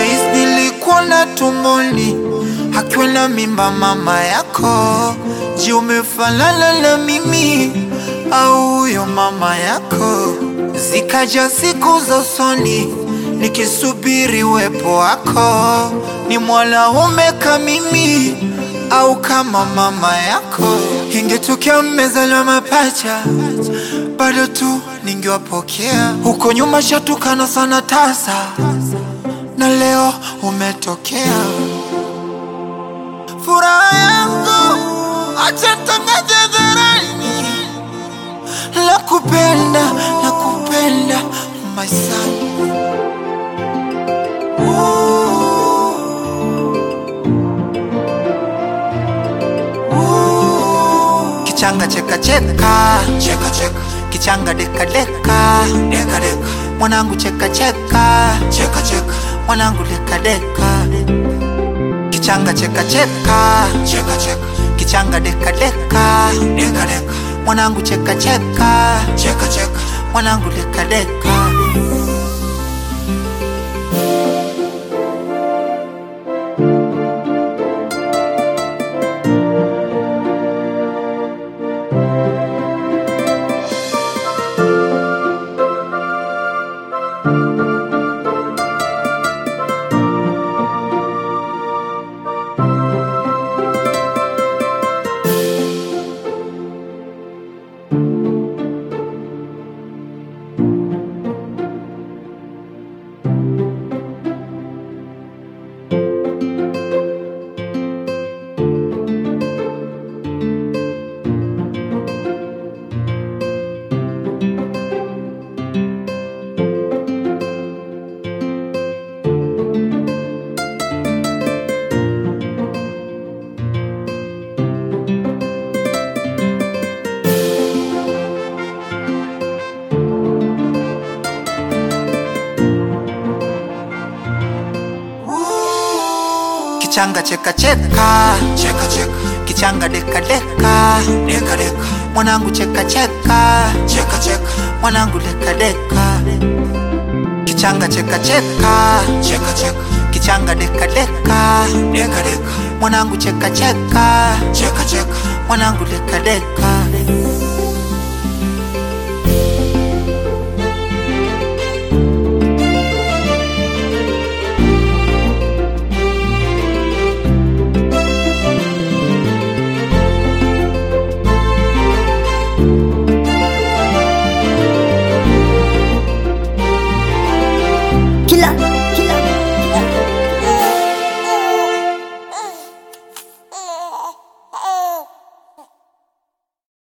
Rais nilikuona tumboni akiwa na mimba mama yako. Je, umefanana na mimi au huyo mama yako? Zikaja siku za usoni nikisubiri uwepo wako, ni mwanaume kama mimi au kama mama yako? Ingetokea mmezaliwa mapacha, bado tu ningewapokea. Huko nyuma shatukana sana tasa, na leo umetokea. Furaha yangu acha tangaze hadharani, la kupenda la kupenda my son. Kichanga cheka cheka cheka cheka, kichanga deka deka deka deka, mwanangu cheka cheka cheka cheka, mwanangu deka deka, kichanga cheka cheka cheka cheka, kichanga deka deka deka deka, mwanangu cheka cheka cheka cheka, mwanangu deka deka. Kichanga cheka cheka cheka cheka, kichanga deka deka deka deka, mwanangu cheka cheka cheka cheka, mwanangu deka deka. Kichanga cheka cheka cheka cheka, kichanga deka deka deka deka, mwanangu cheka cheka cheka cheka, mwanangu deka deka. Killer.